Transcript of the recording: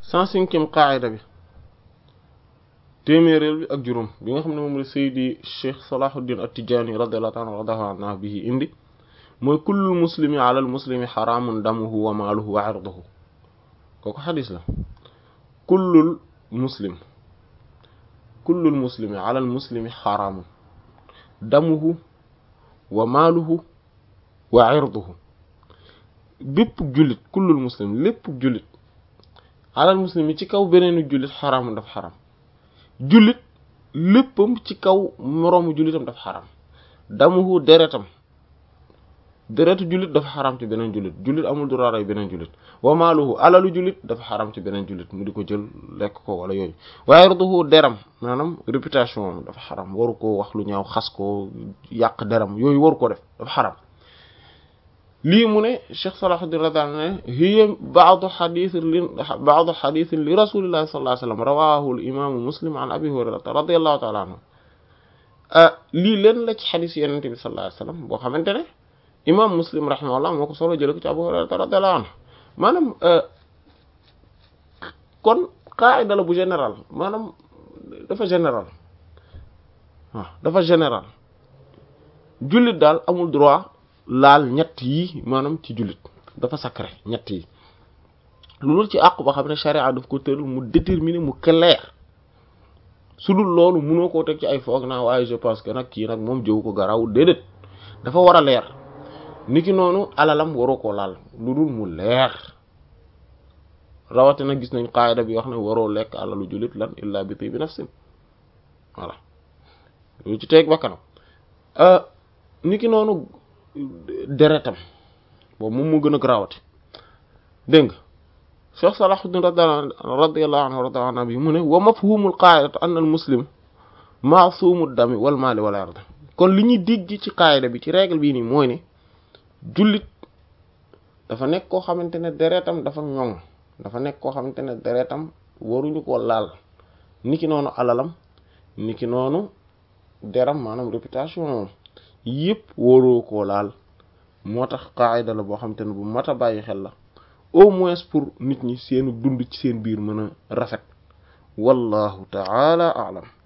cent cinquième qaayida bi téeméeréel bi ak juróom bi nga xam ne moom la Seydi Cheikh Salahuddin At-Tidjânî radiyallahu ta'ala radiyallahu anhu bihi indi mooy kullul muslimi ala al muslimi xaraamun damuhu wa maaluhu wa irduhu kooku xadis la kullul muslim kullul muslimi ala al muslimi xaraamun damuhu wa maaluhu wa irduhu bépp jullit kullul muslim lépp jullit ala al muslimi ci kaw beneenu jullit xaraamun dafa xaram jullit léppam ci kaw moroomu jullitam dafa xaram damuhu deretam deretu jullit dafa xaram ci beneen jullit jullit amul droit rey beneen jullit wa maaluhu alalu jullit dafa xaram ci beneen jullit mu di ko jël lekk ko wala yooyu waaye irduhu deram maanaam réputation am dafa xaram waru ko wax lu ñaaw xas ko yàq deram yooyu waru ko def dafa xaram lii mu ne Cheikh Salahuddin radiyallahu anhu ne hiya ba'du hadith li ba'du hadith li rasulillahi sallallahu alayhi wasallam rawahu al imam muslim an abi hurayrata radiyallahu ta'ala anhu lii leen la ci xadis yenente bi sallallahu alayhi wasallam boo xamante ne imam muslim rahimahullah moo ko solo jële ko ci abu hurayrata radiyallahu anhu maanaam kon qaida la bu général maanaam dafa général waaw dafa général jullit daal amul droit laal ñett yi maanaam ci jullit dafa sacré ñett yi loolu ci àqu ba xam ne charia daf ko tëral mu déterminer mu clair su dul loolu mënoo koo teg ci ay foog naa waaye je pense que nag kii nag moom jëw ko garaw déedéet dafa war a leer niki noonu alalam waroo koo laal lu dul mu leer rawate nag gis nañ qaayida bi wax ne waroo lekk alalu jullit lan illa bi tibi nafsin voilà lu ci teeg bakkanam niki noonu deretam boobu moom moo gën a grawate dégg nga Cheikh Salahuddin radiyallahu anhu radiyallahu anhu bi mu ne wa mafhumul qaa'idati anna al muslim ma'sumu dami wal mali wal ard kon li ñuy digg ci qaayida bi ci règle bii nii mooy ne jullit dafa nekk koo xamante ne deretam dafa ñoŋ dafa nekk koo xamante ne deretam waruñu koo laal niki noonu alalam niki noonu deram maanaam réputation moom yëpp waroo koo laal moo tax qaayida la boo xamante ne bu mat a bàyyi xel la au moins pour nit ñi seenu dund ci seen biir mën a rafet wallahu ta'ala a'lam